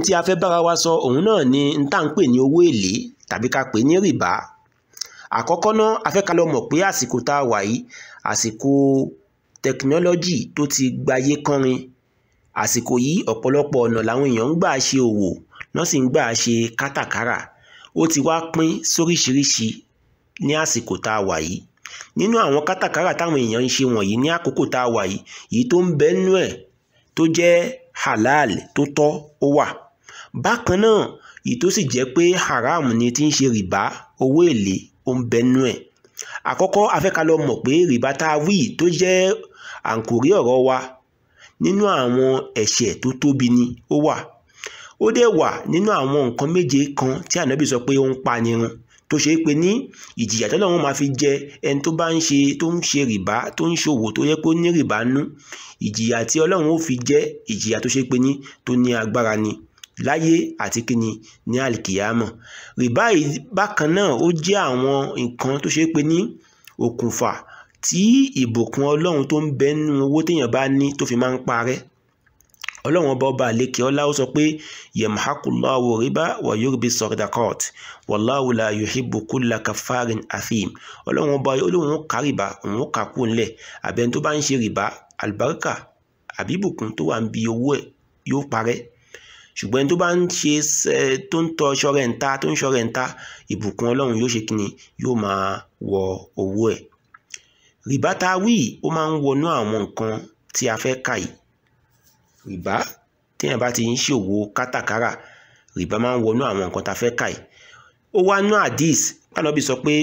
tí a fẹ́ bára wa sọ òun náà ni n tá à ń pè ní owó èlé tàbí ká pè ní rìbá àkọ́kọ́ náà a fẹ́ ká lọ mọ̀ pé àsìkò tá a wà yìí àsìkò tẹkinọ́lọ́jì tó ti gbayé kánrin àsìkò yìí ọ̀pọ̀lọpọ̀ ọ̀nà làwọn èèyàn ń gbà ṣe òwò náà sì ń gbà ṣe kátàkárà ó ti wá pín sóríṣiríṣi ní àsìkò tá a wà yìí nínú àwọn kátàkárà táwọn èèyàn ń ṣe wọ̀nyí ní àkókò tá a wà yìí èyí tó ń bẹ nínú ẹ̀ tó jẹ́ halal tó tọ́ ó wà bákan náà èyí tó sì jẹ́ pé haram ni tí ń ṣe rìbá owó èlé ó ń bẹ nínú ẹ̀ àkọ́kọ́ a fẹ́ ká lọ mọ̀ pé rìbá tá a wí tó jẹ́ àǹkórí ọ̀rọ̀ wa nínú àwọn ẹ̀ṣẹ̀ tó tóbi ni ó wà ó dẹ̀ wà nínú àwọn nǹkan méje kan tí ànábì sọ pé ó ń pa nirun tó ṣe é pé ní ìjìyà tó lọ́wọ́ máa fi jẹ ẹni tó bá ń ṣe tó ń ṣe rìbá tó ń ṣòwò tó yẹ kó ní rìbá nú ìjìyà tí ọlọ́run ó fi jẹ́ ìjìyà tó ṣe pé ní tó ní agbára ni láyé àti kíni ní àlìkìyàmọ̀ rìbá yìí bákan náà ó jẹ́ àwọn nǹkan tó ṣe pé ní okùnfà tí ìbùkún ọlọ́run tó ń bẹ nínú owó téèyàn bá ní tó fi máa ń parẹ́ ọlọ́run ọba ọba àlekè ọlá ó sọ pé yemhakullahu riba wa yurbi sọdakọt wallahu la yuhibbu kulla kafarin athim ọlọ́run ọba olóhùn ká rìbá òun ó kà kú ńlẹ̀ àbẹ̀ni tó bá ń ṣe rìbá àlùbáríkà àbí ìbùkún tó wà ń bi owó ẹ̀ yóò parẹ́ ṣùgbọ́n ẹni tó bá ń ṣe tó ń tọ ṣọrẹ́ ń ta tó ń ṣọrẹ́ ń ta ìbùkún ọlọ́run yóò ṣe kíni yóò máa wọ owó ẹ̀ rìbá tá a wí ó máa ń wọnú àwọn nǹkan tí a fẹ́ kà yìí rìbá téèyàn bá ti ń ṣòwò kátàkárà rìbá máa ń wọnú àwọn nǹkan tá a fẹ́ kà yìí ó wá nú àdís pálọ́bì sọ pé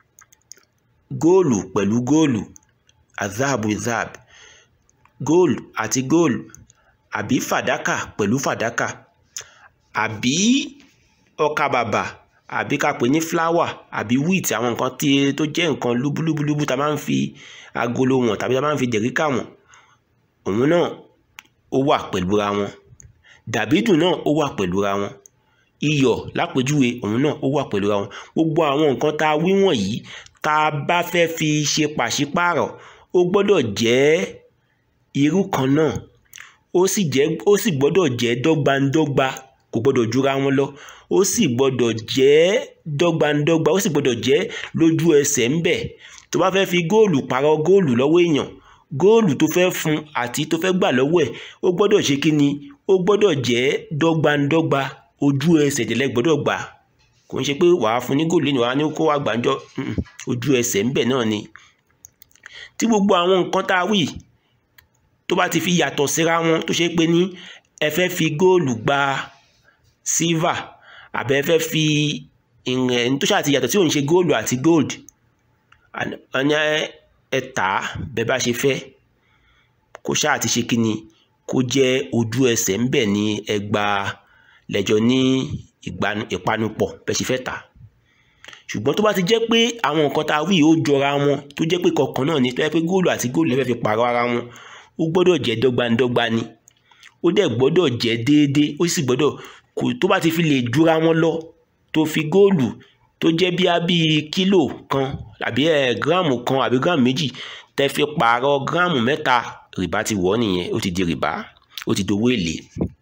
góòlù pẹ̀lú góòlù azahabu zahab góòlù àti góòlù àbí fàdákà pẹ̀lú fàdákà àbí ọkà bàbà àbí ká pè ní fúláwà àbí wheat àwọn nǹkan tí tó jẹ́ nǹkan lúbúlúbúlúbú tá a máa ń fi agolo wọn tàbí tá a máa ń fi dẹ̀ríkà wọn òun náà ó wà pẹ̀lú ra wọn dàbídùn náà ó wà pẹ̀lú ra wọn iyọ̀ lápèjúwe òun náà ó wà pẹ̀lú ra wọn gbogbo àwọn nǹkan tá a wí wọ̀nyí tá a bá fẹ́ fi ṣe pàṣípààrọ̀ ó gbọ́dọ̀ jẹ́ irú kan náà ó sì jẹ́ ó sì gbọ́dọ̀ jẹ́ dọ́gbandọ́gba kò gbọ́dọ̀ jura wọn lọ ó sì gbọ́dọ̀ jẹ́ dọ́gbandọ́gba ó sì gbọ́dọ̀ jẹ́ lójú ẹsẹ̀ ńbẹ̀ tó bá fẹ́ fi góòlù pààrọ̀ góòlù lọ́wọ́ èèyàn góòlù tó fẹ́ fún àti tó fẹ́ gbà lọ́wọ́ ẹ̀ ó gbọ́dọ̀ ṣe kí ni ó gbọ́dọ̀ jẹ́ dọ́gbandọ́gba ojú ẹsẹ̀ jẹ̀lẹ́ gbọ́dọ̀ gbà kò ń ṣe pé wàá fún ní góòlù ní wàá ní kó wá gbàǹjọ́ ojú ẹsẹ̀ ńbẹ̀ náà ni tí gbogbo àwọn nǹkan tá a wí tó bá ti fi yàtọ̀ síra wọn tó ṣe pé ní ẹ fẹ́ fi góòlù gba sílvà àbẹ́ fẹ́ fi ìrìn tó ṣáà ti yàtọ̀ tí ò ń ṣe góòlù àti gold ẹni ẹ tà á bẹ́ẹ̀ bá ṣe fẹ́ kó ṣáà ti ṣe kí ni kó jẹ́ ojú ẹsẹ̀ ńbẹ̀ ní ẹgbà lẹ́jọ́ ní ìpanupọ̀ bẹ́ẹ̀ ṣe fẹ́ tà á ṣùgbọ́n tó bá ti jẹ́ pé àwọn nǹkan tá a wí ó jọra wọn tó jẹ́ pé kọ̀ọ̀kan náà ní tó yẹ pé góòlù àti góòlù lè fẹ́ fi pààrọ̀ ara wọn ó gbọ́dọ̀ jẹ́ dọ́gbandọ́gba ni ó dẹ̀ gbọ́dọ̀ jẹ́ déédéé ó sì gbọ́dọ̀ kò tó bá ti fi lè jura wọn lọ tó fi góòlù tó jẹ́ bí a bí kílò kan àbí ẹ̀ gíráàmù kan àbí gíráàmù méjì tẹ́ fi pààrọ̀ gíráàmù mẹ́ta rìbá ti wọ̀ nìyẹn ó ti di rìbá ó ti dowó èlé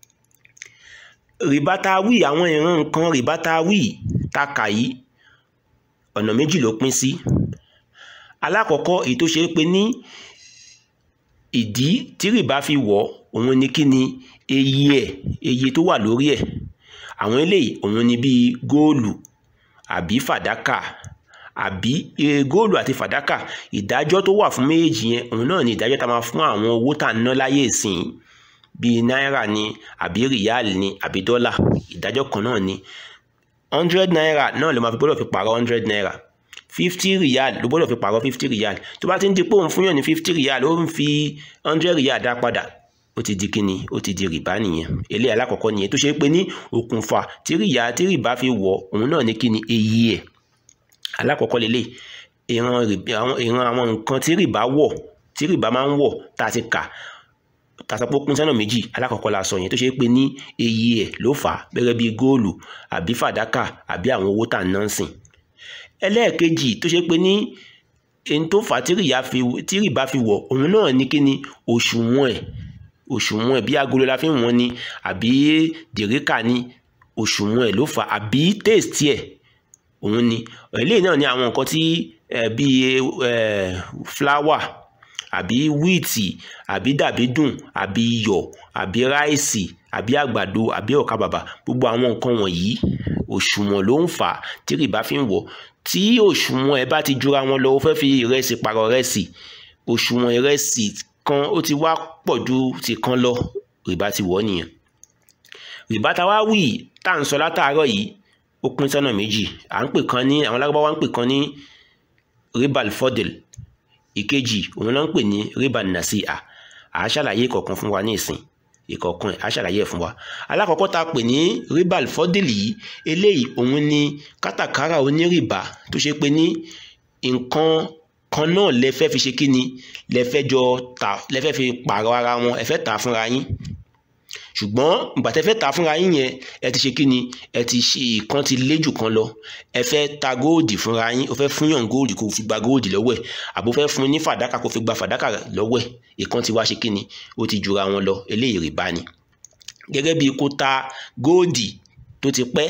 rìbá tá a wí àwọn ìran nǹkan rìbá tá a wí tá a kà yìí ọ̀nà méjì ló pín sí alákọ̀ọ́kọ́ èyí tó ṣe é pé ní ìdí tí rìbá fi wọ̀ òun ni kí ni eye ẹ̀ eye tó wà lórí ẹ̀ àwọn eléyìí òun ni bíi góòlù àbí fàdákà àbí góòlù àti fàdákà ìdájọ́ tó wà fún méjèèjì yẹn òun náà ni ìdájọ́ tá a máa fún àwọn owó tá a ná láyé ìsìn bíi náírà ni àbí rìyáàlì ni àbí dọ́là ìdájọ́ kan náà ni hundred naira náà ló máa fi gbọ́dọ̀ fi pààrọ̀ hundred naira fifty riyal ló gbọ́dọ̀ fi pààrọ̀ fifty riyal tó bá ti ń di pé òun fún yàn ní fifty riyal ó ń fi hundred riyal dá padà ó ti di kíni ó ti di rìbá nìyẹn eléyìí alákọ̀ọ́kọ́ nìyẹn tó ṣe pé ní okùnfà tí rìyà tí rìbá fi wọ̀ òun náà ní kíni èyí ẹ̀ alákọ̀ọ́kọ́ lélẹ̀ ìran àwọn nǹkan tí rìbá wọ̀ tí rìbá máa ń wọ̀ tá a ti kà tàṣàpọ̀ pín sọ́nà méjì alákọ̀ọ́kọ́ la sọ yẹn tó ṣe pé ní èyí ẹ̀ ló fà á bẹ́rẹ̀ bíi góòlù àbí fàdákà àbí àwọn owó tà ń ná sìn ẹlẹ́ẹ̀kejì tó ṣe pé ní ẹni tó fà á tí rìbá fi wọ̀ òun náà ní kíni òṣùwọ̀n ẹ̀ òṣùwọ̀n ẹ̀ bí agolo la fi ń wọ́n ni àbí dèríkà ni òṣùwọ̀n ẹ̀ ló fà àbí taste ẹ̀ òun ni eléyìí náà ni àwọn nǹkan tí bíi fúláwà àbí wíìtì àbí dàbídùn àbí iyọ̀ àbí ráìsì àbí àgbàdo àbí ọ̀ka bàbà gbogbo àwọn nǹkan wọ̀nyí òṣùwọ̀n ló ń fà á tí rìbá fi ń wọ̀ tí òṣùwọ̀n ẹ̀ bá ti jura wọn lọ ó fẹ́ fi ìrẹsì pààrọ̀ ìrẹsì òṣùwọ̀n ìrẹsì kan ó ti wá pọ̀ ju ti kan lọ rìbá ti wọ̀ nìyẹn rìbá ta wá wì tá à ń sọ látàárọ̀ yìí ó pín sọ́nà méjì à ń pè kan ní àwọn alágbábá wa ń pè kan ní ribal fodel ìkejì òun náà ń pè ní ribal nasi'a à á ṣàlàyé ìkọ̀ọ̀kan fún wa ní ìsìn ìkọ̀ọ̀kan ẹ̀ á ṣàlàyé ẹ̀ fún wa alákọ̀ọ́kọ́ tá a pè ní ribal fodel yìí eléyìí òun ni kátàkárà onírìbá tó ṣe pé ní nǹkan kan náà lẹ fẹ́ fi ṣe kí ni lẹ fẹ́ jọ tà lẹ fẹ́ fi pààrọ̀ ara wọn ẹ fẹ́ tà fúnra yín ṣùgbọ́n ìgbà tẹ́ fẹ́ ta fúnra yín yẹn ẹ ti ṣe kí ni ẹ ti ṣe ìkan ti lé jù kan lọ ẹ fẹ́ ta góòdì fúnra yín o fẹ́ fún yàn góòdì kó fi gba góòdì lọ́wọ́ ẹ̀ àbò fẹ́ fún ní fàdákà kó fi gba fàdákà lọ́wọ́ ẹ̀ ìkan ti wá ṣe kí ni ó ti jura wọn lọ eléyìí rìbá ni gẹ́gẹ́ bí kó ta góòdì tó ti pẹ́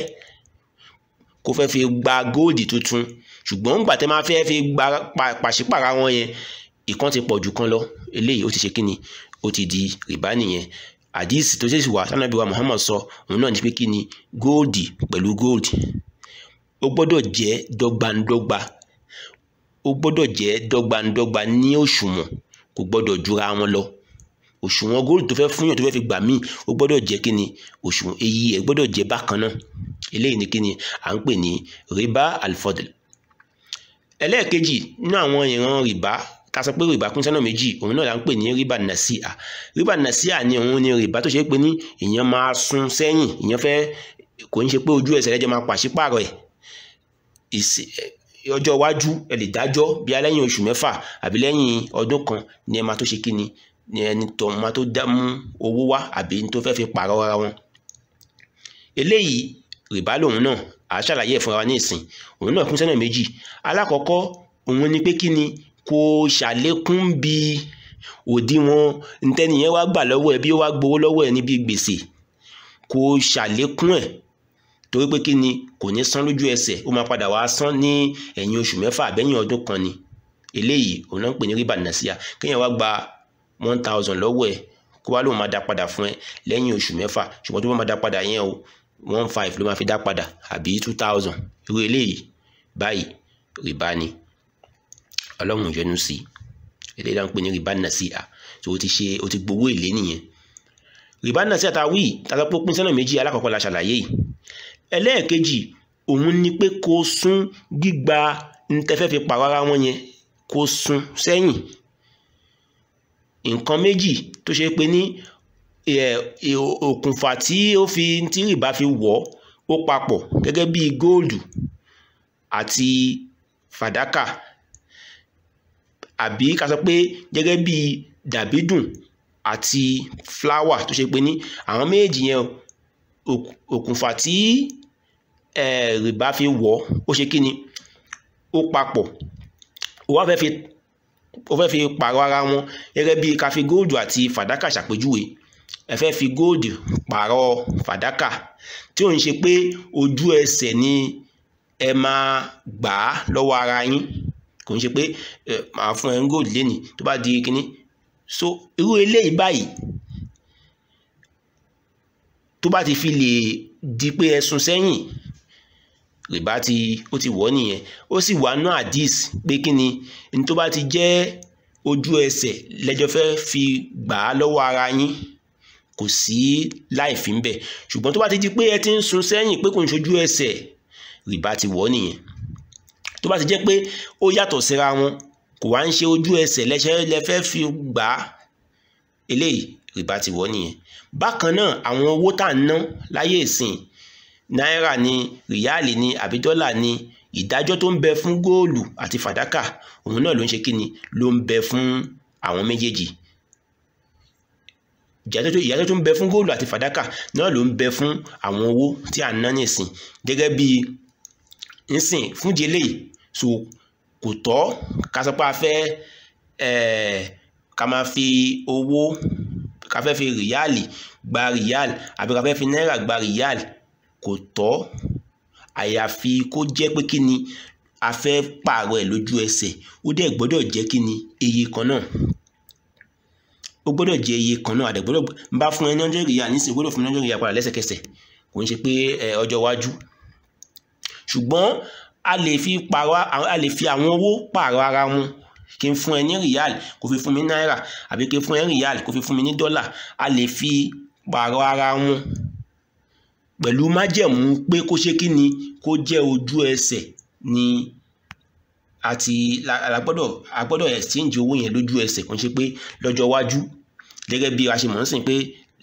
kó fẹ́ fi gba góòdì tuntun ṣùgbọ́n ìgbà tẹ́ máa fẹ́ fi gba pàṣípàrà wọn yẹn ìkan ti pọ̀ jù kan lọ eléyìí ó ti ṣe kí ni ó ti di rìbá nìyẹn àdíìsì tó ṣèṣì wà sanabi wa Muhammad sọ òun náà ní pé kí ni góòdì pẹ̀lú góòdì ó gbọ́dọ̀ jẹ́ dọ́gbandọ́gba ó gbọ́dọ̀ jẹ́ dọ́gbandọ́gba ní òṣùwọ̀n kò gbọ́dọ̀ jura wọn lọ òṣùwọ̀n góòdì tó fẹ́ fún yàn tó fẹ́ fi gbà míì ó gbọ́dọ̀ jẹ́ kí ni òṣùwọ̀n èyí ẹ̀ gbọ́dọ̀ jẹ́ bákan náà eléyìí ni kí ni à ń pè ní riba alfodl ẹlẹ́ẹ̀kejì nínú àwọn ìran rìbá ká sọ pé rìbá pín sọ́nà méjì òun náà là ń pè ní rìbá nàṣíà rìbá nàṣíà ni òun ni rìbá tó ṣe pé ní èèyàn máa sún sẹ́yìn èèyàn fẹ́ kò ń ṣe pé ojú ẹsẹ̀ lẹ́jọ́ máa pàṣípààrọ̀ ẹ̀ ọjọ́ iwájú ẹ lè dájọ́ bí lẹ́yìn oṣù mẹ́fà àbí lẹ́yìn ọdún kan ni ẹ máa tó ṣe kí ni ni ẹni tó máa tó dá mú owó wá àbí tó fẹ́ fi pààrọ̀ ara wọn eléyìí rìbá lòun náà à á ṣàlàyé ẹ̀ fúnra wa ní ìsìn òun náà pín sọ́nà méjì alákọ̀ọ́kọ́ òun ni pé kí ni kò ṣàlékún bí òdiwọ̀n ntẹ́niyẹn wá gbà lọ́wọ́ ẹ bí ó wá gbowó lọ́wọ́ ẹ níbi gbèsè kò ṣàlékún ẹ̀ torí pé kí ni kò ní san lójú ẹsẹ̀ ó máa padà wá san ní ẹ̀yìn oṣù mẹ́fà àbẹ́yìn ọdún kan ni eléyìí òun náà ń pè ní rìbá nàṣíà kéèyàn wá gba one thousand lọ́wọ́ ẹ kó wá lóun máa dá padà fún ẹ lẹ́yìn oṣù mẹ́fà ṣùgbọ́n tó bá máa dá padà yẹn o one five ló máa fi dá padà àbí two thousand irú eléyìí báyìí rìbá ni ọlọ́run yọ́nú sí eléyìí là ń pè ní rìbá nàṣíà tó o ti ṣe o ti gbowó èlé nìyẹn rìbá nàṣíà ta wí tàbí pé pín sọ́nà méjì alákọ̀ọ́kọ́ la ṣàlàyé yìí ẹlẹ́ẹ̀kejì òun ni pé kó sún gbígba ntẹ́fẹ́ fi pààrọ̀ ara wọn yẹn kó sún sẹ́yìn nǹkan méjì tó ṣe pé ní òkùnfà tí ó fi tí rìbá fi wọ̀ ó papọ̀ gẹ́gẹ́ bí góòlù àti fàdákà àbí ká sọ pé gẹ́gẹ́ bí dàbídùn àti fúláwà tó ṣe pé ní àwọn méjì yẹn òkùnfà tí rìbá fi wọ̀ ó ṣe kí ni ó papọ̀ ó wá fẹ́ fi ó fẹ́ fi pààrọ̀ ara wọn gẹ́gẹ́ bí ká fi góòdù àti fàdákà ṣàpèjúwe ẹ fẹ́ fi góòdù pààrọ̀ fàdákà tí ò ń ṣe pé ojú ẹsẹ̀ ni ẹ máa gbà á lọ́wọ́ ara yín kò ń ṣe pé ẹ máa fún ẹ ń góòdù lénìí tó bá di kínní so irú eléyìí báyìí tó bá ti fi lè di pé ẹ sún sẹ́yìn rìbá ti ó ti wọ̀ nìyẹn ó sì wà nú àdìs pé kí ni ní tó bá ti jẹ́ ojú ẹsẹ̀ lẹ́jọ́ fẹ́ fi gbà á lọ́wọ́ ara yín kò sí láì fi ń bẹ̀ ṣùgbọ́n tó bá ti di pé ẹ ti ń sún sẹ́yìn pé kò ń ṣojú ẹsẹ̀ rìbá ti wọ̀ nìyẹn tó bá ti jẹ́ pé ó yàtọ̀ síra wọn kò wá ń ṣe ojú ẹsẹ̀ lẹ́sẹ̀ lẹ́fẹ́ fi gbà á eléyìí rìbá ti wọ̀ nìyẹn bákan náà àwọn owó tá à ń ná láyé ìsìn náírà ni ríálì ni àbí dọ́là ni ìdájọ́ tó ń bẹ fún góòlù àti fàdákà òun náà ló ń ṣe kí ni ló ń bẹ fún àwọn méjèèjì ìyàtọ̀ tó ń bẹ fún góòlù àti fàdákà náà ló ń bẹ fún àwọn owó tí à ń ná nìsín gẹ́gẹ́ bí nsìn fún di eléyìí so kò tọ́ ká sọ pé a fẹ́ ká máa fi owó ká fẹ́ fi ríyàlì gba ríyàlì àbí ká fẹ́ fi náírà gba ríyàlì kò tọ́ àyàfi kó jẹ́ pé kí ni a fẹ́ pààrọ̀ ẹ̀ lójú ẹsẹ̀ ó dẹ̀ gbọ́dọ̀ jẹ́ kí ni iye kan náà ó gbọ́dọ̀ jẹ́ iye kan náà àdẹ̀gbọ́dọ̀ ń bá fún ẹ ní hundred riyal nísìnyí gbọ́dọ̀ fún ẹ ní hundred riyal padà lẹ́sẹ̀kẹsẹ̀ kò ń ṣe pé ọjọ́ iwájú ṣùgbọ́n a lè fi pààrọ̀ a lè fi àwọn owó pààrọ̀ ara wọn kí n fún ẹ ní riyal kó fi fún mi náírà àbí kí n fún ẹ ní riyal kó fi fún mi ní dọ́là a lè fi pààrọ̀ ara wọn pẹ̀lú májẹ̀mú pé kó ṣe kí ni kó jẹ́ ojú ẹsẹ̀ ni àti agbọ́dọ̀ agbọ́dọ̀ exchange owó yẹn lójú ẹsẹ̀ kò ń ṣe pé lọ́jọ́ iwájú gẹ́gẹ́ bí a ṣe mọ̀ ń sìn pé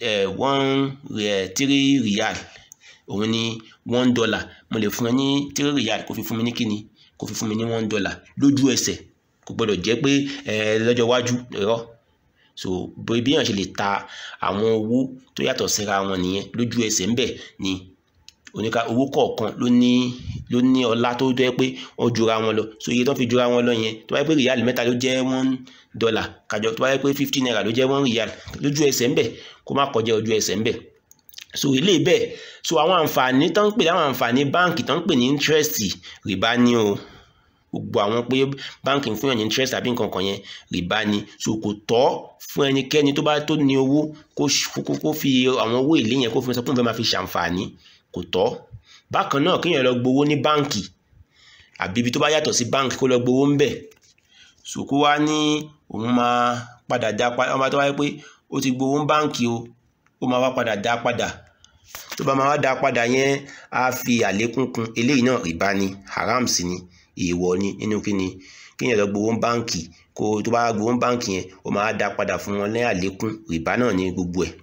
one three riyal òun ni one dollar mo lè fún ẹ ní three riyal kó fi fún mi ní kíni kó fi fún mi ní one dollar lójú ẹsẹ̀ kò gbọ́dọ̀ jẹ́ pé lọ́jọ́ iwájú irọ́ so bí èèyàn ṣe lè ta àwọn owó tó yàtọ̀ síra wọn nìyẹn lójú ẹsẹ̀ ńbẹ̀ ni oníka owó kọ̀ọ̀kan ló ní ló ní ọlá tó jẹ́ pé wọ́n jura wọn lọ so iye tó fi jura wọn lọ yẹn tó bá yẹ pé rìyálì mẹ́ta ló jẹ́ one dollar kájọ tó bá yẹ pé fifty naira ló jẹ́ one rìyálì lójú ẹsẹ̀ ńbẹ̀ kó má kọjá ojú ẹsẹ̀ ńbẹ̀ so ilé bẹ́ẹ̀ so àwọn àǹfààní tó ń pè láwọn àǹfààní báǹkì tó ń pè ní interest rìbá ní o gbogbo àwọn pé báǹkì ń fún yàn ní interest àbí nǹkan kan yẹn rìbá ni so kò tọ́ fún ẹnikẹ́ni tó bá tó ní owó kó fi àwọn owó èlé yẹn kó fi sọ pé òun fẹ́ máa fi ṣàǹfààní kò tọ́ bákan náà kéèyàn lọ gbowó ní báǹkì àbí ibi tó bá yàtọ̀ sí báǹkì kó lọ gbowó ń bẹ̀ so kó wá ní òun máa padà dá padà ọmọ tó wáyé pé ó ti gbowó ń báǹkì o ó máa wá padà dá padà tó bá máa wá dá padà yẹn á fi àlékún kún eléyìí náà rìbá ni haram sí ni èèwọ̀ ni nínú kíni kéèyàn lọ gbowó ń báǹkì kó tó bá gbowó ń báǹkì yẹn ó máa dá padà fún wọn ní àlékún rìbá náà ní gbogbo ẹ̀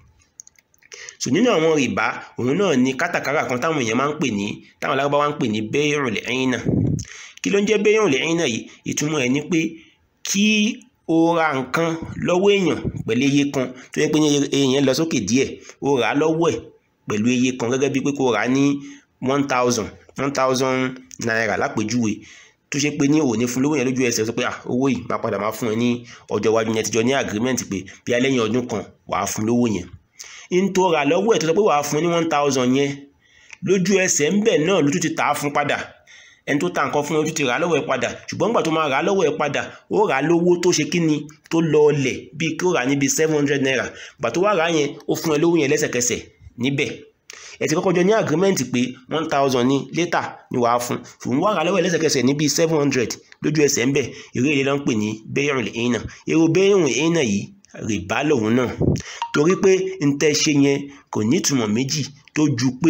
so nínú àwọn rìbá òun náà ni kátàkárà kan táwọn èèyàn máa ń pè ní táwọn alágbá wa ń pè ní bẹ́ẹ̀rùn lẹ́yìn náà kí ló ń jẹ́ bẹ́ẹ̀rùn lẹ́yìn náà yìí ìtumọ̀ ẹ̀ ni pé kí o ra nǹkan lọ́wọ́ èèyàn pẹ̀lú iye kan tó yẹ pé èèyàn lọ sókè díẹ̀ o rà á lọ́wọ́ ẹ̀ pẹ̀lú iye kan gẹ́gẹ́ bíi pé kó rà á ní one thousand one thousand naira lápèjúwe tó ṣe pé ní òní fún lówó yẹn lójú ẹsẹ̀ sọ pé ah owó yìí máa padà máa fún ẹ ní ọjọ́ iwájú yẹn tíjọ ní agreement pé bí alẹ́yìn ọdún kan wàá fún lówó yẹn n tó rà lọ́wọ́ ẹ̀ tó sọ pé wàá fún ní one thousand yẹn lójú ẹsẹ̀ ń bẹ̀ náà ló tún ti tà á fún padà ẹni tó ta nǹkan fún ẹ ojú ti rà á lọ́wọ́ ẹ padà ṣùgbọ́n nígbà tó máa rà á lọ́wọ́ ẹ padà ó rà á lówó tó ṣe kí ni tó lọ ọlẹ̀ bíi kí ó rà á níbi seven hundred naira gbà tó wá rà á yẹn ó fún ẹ lówó yẹn lẹ́sẹ̀kẹsẹ̀ níbẹ̀ ẹ ti kọ́kọ́ jọ ní agreement pé one thousand ní later ni wàá fún ṣùgbọ́n wá rà á lọ́wọ́ ẹ lẹ́sẹ̀kẹsẹ̀ níbi seven hundred lójú ẹsẹ̀ ń bẹ̀ eré ilé ló ń pè ní bẹ́ẹ̀rùn lẹ́yìn náà èrò bẹ́ẹ̀rùn lẹ́yìn náà yìí rìbá lòun náà torí pé n tẹ́ ṣe yẹn kò ní ìtumọ̀ méjì tó ju pé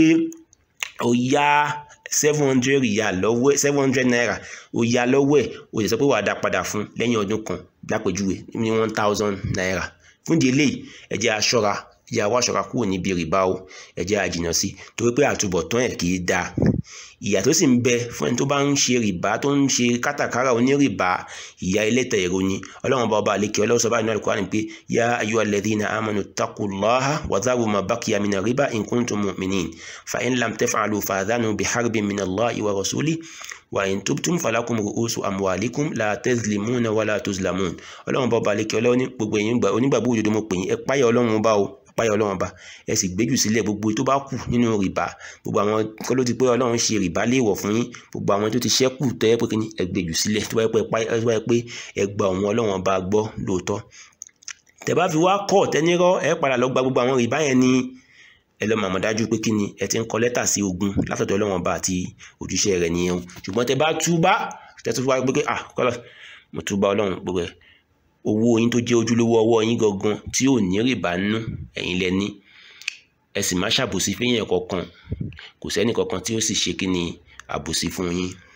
ó yá seven hundred riyal lọ́wọ́ ẹ̀ seven hundred naira ó yá lọ́wọ́ ẹ̀ ó sì sọ pé wàá dá padà fún lẹ́yìn ọdún kan lápèjúwe ní one thousand naira fún ìdí eléyìí ẹ jẹ́ a ṣọ́ra ẹ jẹ́ a wá ṣọ́ra kúrò níbi rìbá o ẹ jẹ́ a jìnnà sí torí pé àtúbọ̀tán ẹ̀ kì í dáa ìyà tó sì ń bẹ fún ẹni tó bá ń ṣe rìbá tó ń ṣe kátàkárà onírìbá ìyà ẹlẹ́tẹ̀ èrò ni ọlọ́run bá ọba àlekè ọlọ́run sọ báyìí náà Al-Qur'an pé yá ayyuha alladhina amanu taqullaha wa dharu ma baqiya mina riba in kuntum mu'minin fa in lam taf'alu fa'dhanu biharbin minallahi wa rasulihi wa in tubtum falakum ru'usu amwalikum la tazlimuna wa la tuzlamun ọlọ́run bá ọba àlekè ọlọ́run ní gbogbo ẹ̀yin onígbàgbọ́ òdodo mo pè yín ẹ páyà ọlọ́run bá o páyà ọlọ́run bá ẹ sì gbéjù sílẹ̀ gbogbo tó bá kù nínú rìbá gbogbo àwọn kọ́ ló ti pé ọlọ́run ṣe rìbá léèwọ̀ fún yín gbogbo àwọn tó ti ṣẹ́kù tẹ́ pé kíní ẹ gbéjù sílẹ̀ tó bá yẹ pé ẹ gba òun ọlọ́run bá gbọ́ lóòótọ́ tẹ́ bá fi wá kọ́ tẹ́nirọ́ ẹ padà lọ gba gbogbo àwọn rìbá yẹn ní ẹ lọ màmá dájú pé kíni ẹ ti ń kọ lẹ́tà sí ogun látọ̀dọ̀ ọlọ́run bá àti ojúṣe rẹ̀ nìyẹn o ṣùgbọ́n tẹ́ bá túbá tẹ́ tó wá pé pé ah kọ́lọ̀ mo túbá ọlọ́run gbogbo ẹ̀ owó yín tó jẹ́ ojúlówó ọwọ́ yín gangan tí ò ní rìbá nú ẹ̀yin lẹ ní ẹ sì má ṣàbòsí fẹ́yìn kankan kò sẹ́ni kankan tí ó sì ṣe kí ni àbòsí fún yín